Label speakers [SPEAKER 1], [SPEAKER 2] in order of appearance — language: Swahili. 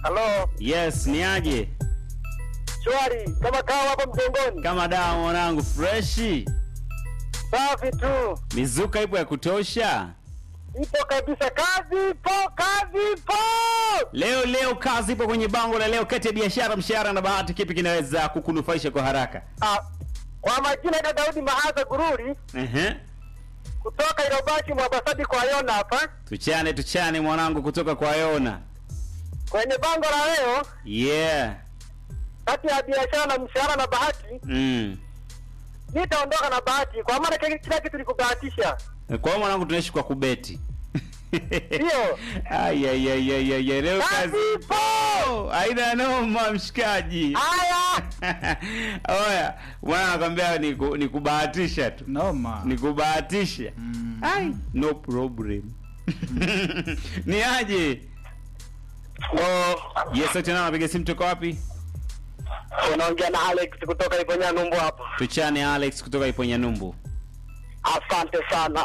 [SPEAKER 1] Halo,
[SPEAKER 2] Yes, ni aje?
[SPEAKER 1] shwari kama kawa hapo mjengoni.
[SPEAKER 2] Kama dawa mwanangu freshi.
[SPEAKER 1] Safi tu,
[SPEAKER 2] Mizuka ipo ya kutosha.
[SPEAKER 1] ipo kabisa, kazi ipo, kazi ipo.
[SPEAKER 2] Leo leo kazi ipo kwenye bango la leo kati ya biashara, mshahara na bahati, kipi kinaweza kukunufaisha kwa haraka?
[SPEAKER 1] Ah, kwa majina ya Daudi Mahaza Gururi
[SPEAKER 2] Ehe.
[SPEAKER 1] kutoka Ilobaki Mwabasadi kwa Yona hapa
[SPEAKER 2] Tuchane tuchane mwanangu kutoka kwa Yona.
[SPEAKER 1] kwenye bango la leo,
[SPEAKER 2] Yeah.
[SPEAKER 1] kati ya biashara na mshahara na bahati,
[SPEAKER 2] Mm.
[SPEAKER 1] nitaondoka na bahati, kwa maana kila kila kitu ni kubahatisha.
[SPEAKER 2] Kwa hiyo mwanangu tunaishi kwa kubeti.
[SPEAKER 1] Ndio.
[SPEAKER 2] Ai ai ai ai ai ai, leo kazi
[SPEAKER 1] Kazi ipo.
[SPEAKER 2] Haina noma mshikaji.
[SPEAKER 1] Haya,
[SPEAKER 2] Oya, bwana nakwambia ni, ku, ni kubahatisha tu.
[SPEAKER 3] Noma.
[SPEAKER 2] Ni kubahatisha.
[SPEAKER 3] Mm.
[SPEAKER 2] Ai, no problem. ni aje?
[SPEAKER 1] oh,
[SPEAKER 2] Yes, sote nao napiga simu toka wapi?
[SPEAKER 1] unaongea na Alex kutoka Iponya Numbu hapa.
[SPEAKER 2] Tuchane Alex kutoka Iponya Numbu.
[SPEAKER 1] Asante sana.